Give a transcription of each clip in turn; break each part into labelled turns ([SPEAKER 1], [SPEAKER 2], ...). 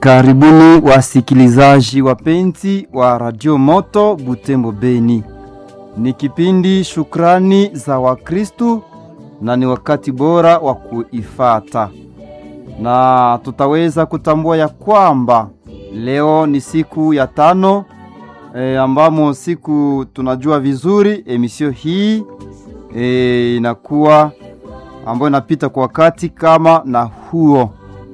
[SPEAKER 1] Karibuni wasikilizaji wapenzi wa Radio Moto Butembo Beni. Ni kipindi Shukrani za Wakristu na ni wakati bora wa kuifata, na tutaweza kutambua ya kwamba leo ni siku ya tano e, ambamo siku tunajua vizuri emisio hii e, inakuwa ambayo inapita kwa wakati kama na huo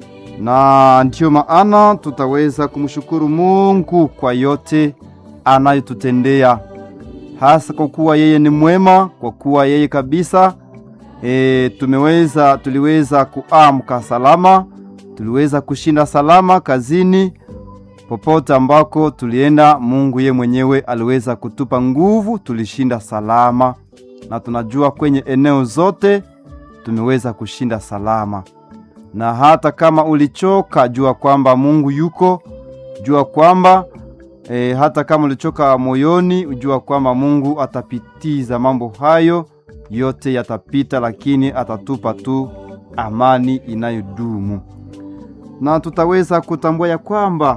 [SPEAKER 1] na ndiyo maana tutaweza kumshukuru Mungu kwa yote anayotutendea, hasa kwa kuwa yeye ni mwema, kwa kuwa yeye kabisa e, tumeweza tuliweza kuamka salama, tuliweza kushinda salama kazini, popote ambako tulienda. Mungu ye mwenyewe aliweza kutupa nguvu, tulishinda salama, na tunajua kwenye eneo zote tumeweza kushinda salama na hata kama ulichoka, jua kwamba Mungu yuko, jua kwamba e, hata kama ulichoka moyoni, ujua kwamba Mungu atapitiza mambo hayo yote, yatapita, lakini atatupa tu amani inayodumu, na tutaweza kutambua ya kwamba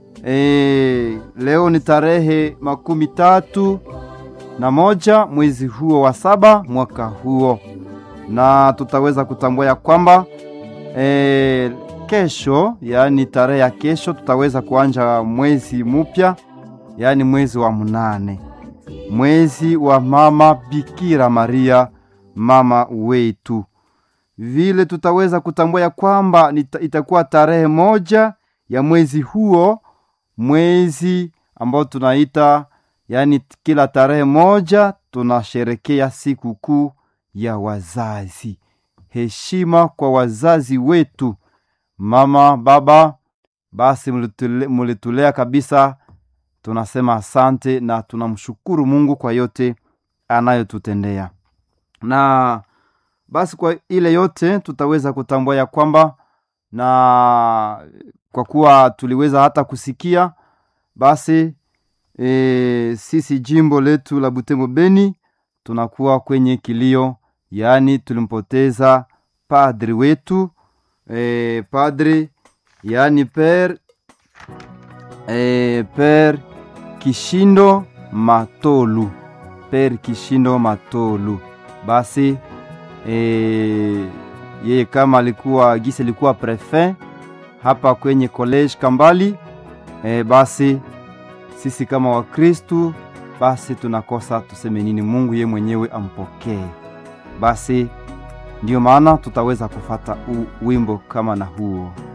[SPEAKER 1] e, leo ni tarehe makumi tatu na moja mwezi huo wa saba mwaka huo, na tutaweza kutambua ya kwamba E, kesho yaani tarehe ya kesho tutaweza kuanja mwezi mupya, yaani mwezi wa munane, mwezi wa mama Bikira Maria mama wetu. Vile tutaweza kutambua ya kwamba itakuwa tarehe moja ya mwezi huo, mwezi ambao tunaita yaani, kila tarehe moja tunasherekea siku kuu ya wazazi. Heshima kwa wazazi wetu, mama baba, basi mulitulea kabisa. Tunasema asante na tunamshukuru Mungu kwa yote anayotutendea. Na basi kwa ile yote tutaweza kutambua ya kwamba, na kwa kuwa tuliweza hata kusikia basi, e, sisi jimbo letu la Butembo Beni tunakuwa kwenye kilio yaani tulimpoteza padri wetu e, padri yaani per e, per Kishindo Matolu, per Kishindo Matolu. Basi e, yeye kama alikuwa gisi alikuwa prefet hapa kwenye college Kambali e, basi sisi kama Wakristu basi tunakosa tuseme nini? Mungu ye mwenyewe ampokee. Basi ndiyo maana tutaweza kufata u wimbo kama na huo.